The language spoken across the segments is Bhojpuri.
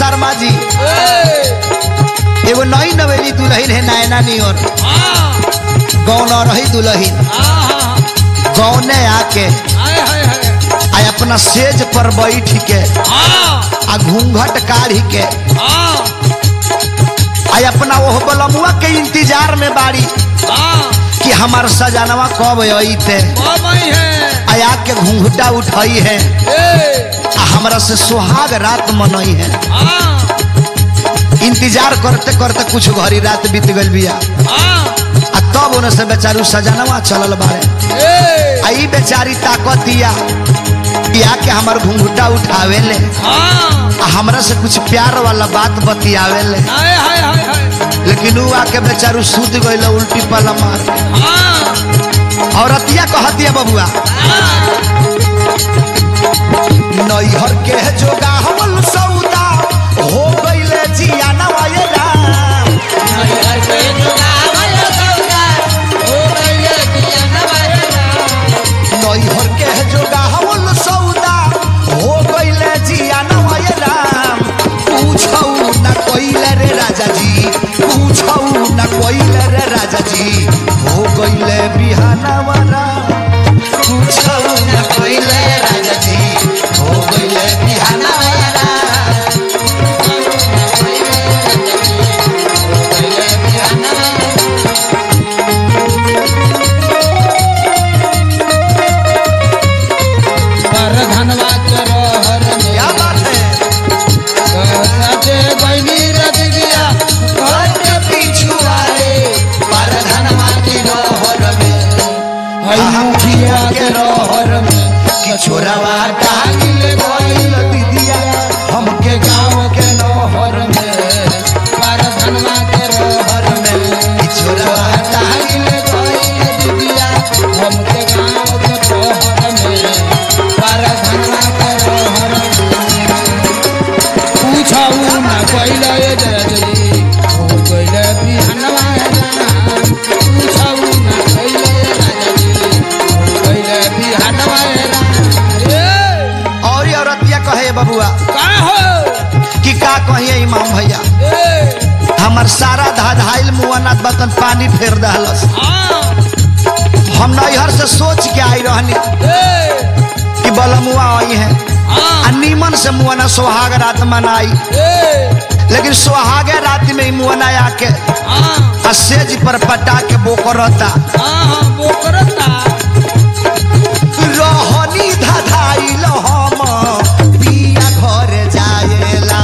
शर्मा जी एगो नई नवेली दुल्हन है नैना नियर गौन रही दुल्हन गौने आके आ अपना सेज पर बैठ के आ घूंघट काढ़ी के आ अपना ओह बलमुआ के इंतजार में बाड़ी कि हमार सजनवा कब अइते आया के घूंघटा उठाई है आ हमरा से सुहाग रात मनई है इंतजार करते करते कुछ घड़ी रात बीत गल बिया आ तब उन्हें से बेचारू सजनवा चलल बारे आई बेचारी ताकत दिया या के हमार घूंघटा उठावे ले आ हमरा से कुछ प्यार वाला बात बतियावे ले लेकिन ऊ आके बेचारू सूत गइल उल्टी पला मार के। औरतिया कहतिया बबुआ नैहर के जोगा हमल सौदा हो गइले जिया नवाये राम नैहर के जोगा हमल सौदा हो गइले जिया नवाये राम पूछौ न कोइले रे राजा जी पूछौ न कोइले रे राजा जी हो गइले बिहानवा राम पूछौ न कोइले राजा जी हो गइले बिहानवा राम क्या बात है घर के पिछुआरे परधनवा की रहर में हम खिया के रहर में कि छोरावा टांगिल गइल दीदिया हमके गांव के नहर में रहर में कि छोरावा टांगिल और ये औरतिया कहे बबुआ कि का कहिए इमाम भैया हमर सारा धाधाइल मुआनात बतन पानी फेर दहलस हम नैहर से सोच के आई रहनी कि बलमुआ आई है आ नीमन से मुआना सोहाग रात मनाई लेकिन सोहागे रात में ही मुआना आके आ सेज पर पटा के बोकरता रहनी धाधाइल हम पिया घर जाएला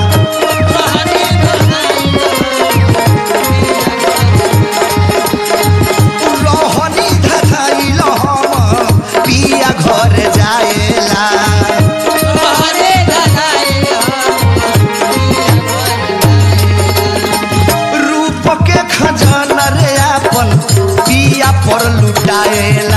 रहनी धाधाइल हम पिया घर जाएला रूप के खजाना रे अपन पिया पर लुटाएला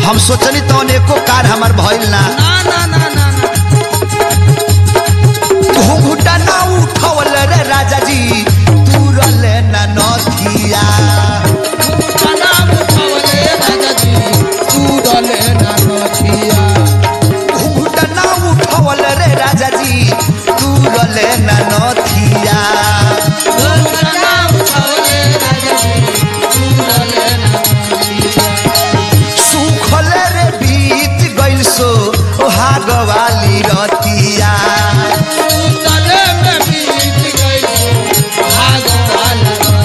हम सोचनी तो एको कार हमार भइल ना ना ना ना ना ना घुंघुटा ना उठवल रे राजा जी तुरल ना नथिया तना उठावले राजा जी तूरले ना नथिया घुंघुटा ना उठवल रे राजा जी तुरल ना नथिया तना उठावले राजा जी तूरले ना नथिया सुखल रे बीत गइल सो हागवाली रतिया तले में बीत गई भाग वाला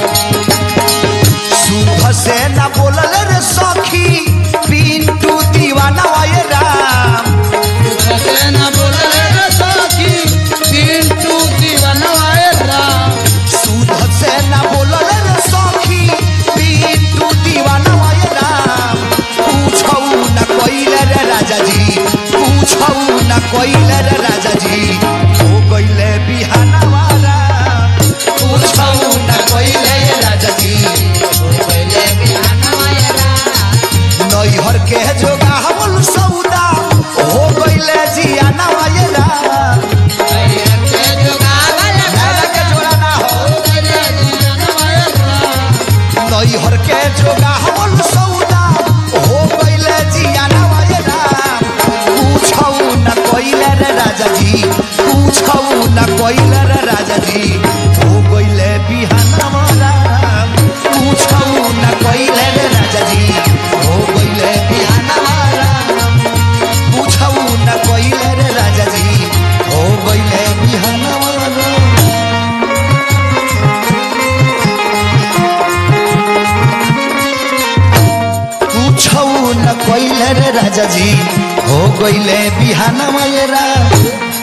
सुध से ना बोलल रे सखी पिंटू दीवाना आए राम तुझसे ना बोले रे सखी पिंटू दीवाना आए राम सुध से ना बोलल रे सखी पिंटू दीवाना आए राम पूछौ ना कइले रे राजा जी पूछौ ना कइले रे राजा जी हो गइले बिहाना वाला पूछौ ना कइले रे राजा जी पहले बिहान आए राम नैहर के जोगा हमल सौदा हो गइले जियाना आए राम हरियर के जोगावल नैना के जोड़ा ना हो पहले बिहान आए राम नैहर के जोगा हमल सौदा हो गइले जियाना आए राम पूछौ न कइले रे राजा जी पूछौ न कइले रे राजा जी हो गइले बिहाना राम पूछौ न कइले रे राजा जी हो गइले बिहाना राम पूछौ न कइले रे राजा जी हो गइले बिहाना राम पूछौ न कइले रे राजा जी हो गइले बिहान मेरा